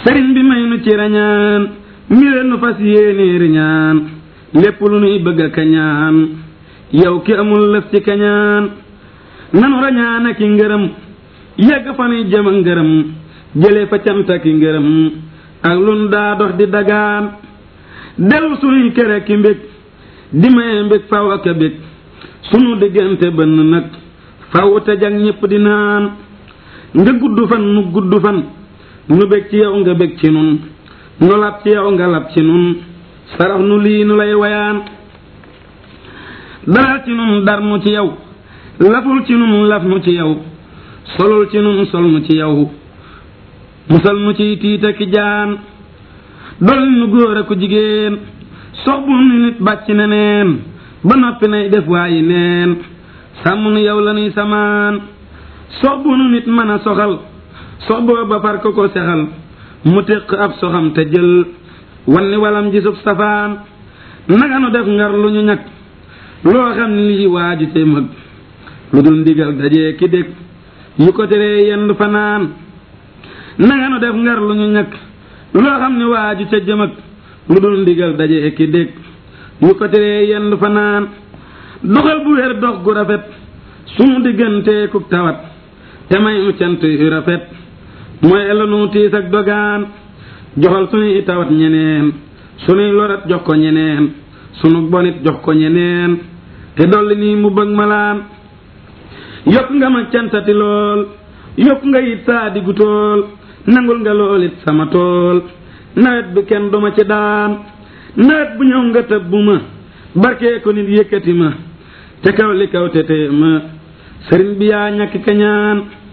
sëriñ bi may nu ci rañaan mbire nu fas yéenee riñaan lépp lu nuy bëgg a kañaan yow ki amul lëf ci kañaan nanu rañaan ak i ngërëm yegg fa nuy jëm a ngërëm jële fa cant ak i ngërëm ak lun daa dox di dagaan dellu sunuy kere ki mbég di maye mbég faw ak a bég sunu diggante bënn nag faw te jag ñépp di naan nga gudd fan nu gudd fan nu bég ci yow nga bég ci nun nu lab ci yow nga lab ci nun sarax nu lii nu lay wayaan daral ci nun dar nu ci yow laful ci nun laf nu ci yow solul ci nun sol nu ci yow musal nu ci tiita ki jaan dolli nu góor ak jigéen sox bu nu nit bàcc neneen ba noppi nay def waayi neen sàmm nu yow la nuy samaan sox bu nu nit mën a soxal sox booba far ko ko sexal mu téq ab soxam te jël wanni walam ji sub safaan naga nu def ngar lu ñu ñag loo xam ne lii waaju te mag lu dul ndigal dajee ki dég yu ko teree yendu fanaan nanga nu def ngar lu ñu ñag loo xam ne waaju ca jëmag lu dul ndigal dajee ki dég yu ko teree yendu fanaan doxal bu wér dox gu rafet sunu diggantee ku tawat te may mu cant yu rafet mooy elanu tiis ak dogaan joxal sunuy tawat ñeneen sunuy lorat jox ko ñeneen sunu bonit jox ko ñeneen te dolli nii mu bëgg malaan yokk nga ma cantati lool yokk nga it saa diggu tool nangul nga lool it sama tool nawet bi kenn duma ci daan nawet bu ñëw nga tëb bu ma barkee ko nit yëkkati ma te kaw li kaw te tee ma sëriñ bi yaa ñàkk kañaan